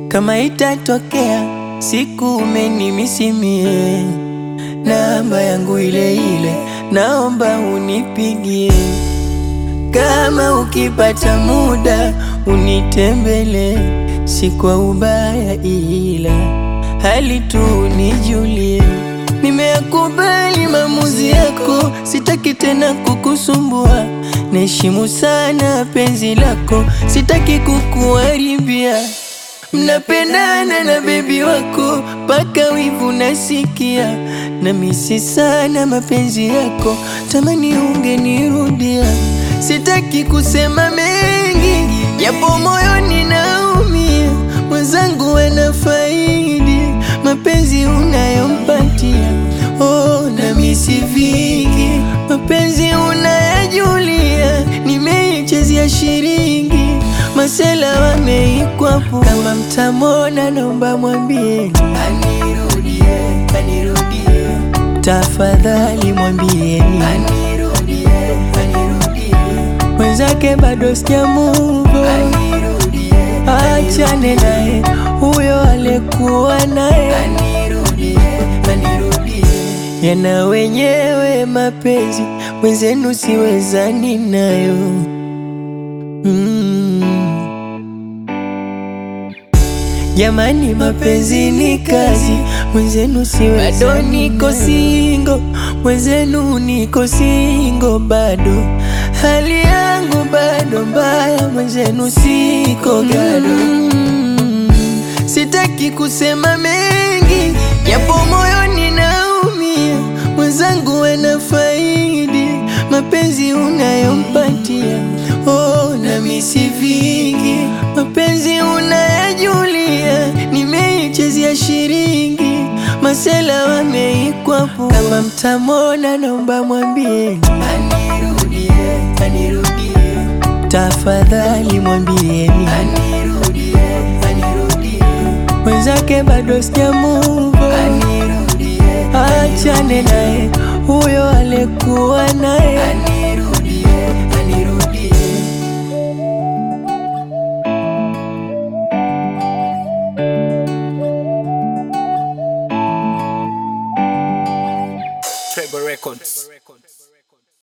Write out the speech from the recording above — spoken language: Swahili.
Kama itatokea siku umenimisimie, namba yangu ile ile, naomba unipigie. Kama ukipata muda unitembele, si kwa ubaya, ila hali tu nijulie. Nimeyakubali maamuzi yako, sitaki tena kukusumbua. Naheshimu sana penzi lako, sitaki kukuharibia. Mnapendana na bebi wako mpaka wivu nasikia, na misi sana mapenzi yako, tamani ungenirudia. Sitaki kusema mengi, japo moyoni naumia. Mwenzangu anafaidi mapenzi unayompatia, oh, na misi vingi mapenzi unayajulia. Nimeichezea shilingi masela wameikwapo, kama mtamona naomba mwambie anirudie, anirudie, tafadhali mwambieni anirudie, anirudie, mwenzake bado sijamuvo, achane naye huyo alikuwa naye anirudie, anirudie, yana wenyewe mapenzi mwenzenu siwezani nayo mm. Jamani, mapenzi ni kazi, mwenzenu siwezani. Bado niko singo, mwenzenu niko singo bado, hali yangu bado mbaya, mwenzenu siko gado mm. Sitaki kusema mengi, japo moyoni naumia. Mwenzangu anafaidi mapenzi unayompatia, oh, na misi vingi mapenzi unayajulia. Nimeichezea shilingi masela wameikwapo, kama mtamona naomba mwambie anirudie, anirudie, tafadhali mwambieni anirudie, anirudie, mwenzake bado sijamuvo, achane naye huyo alikuwa naye anirudie, anirudie. Trevor Records.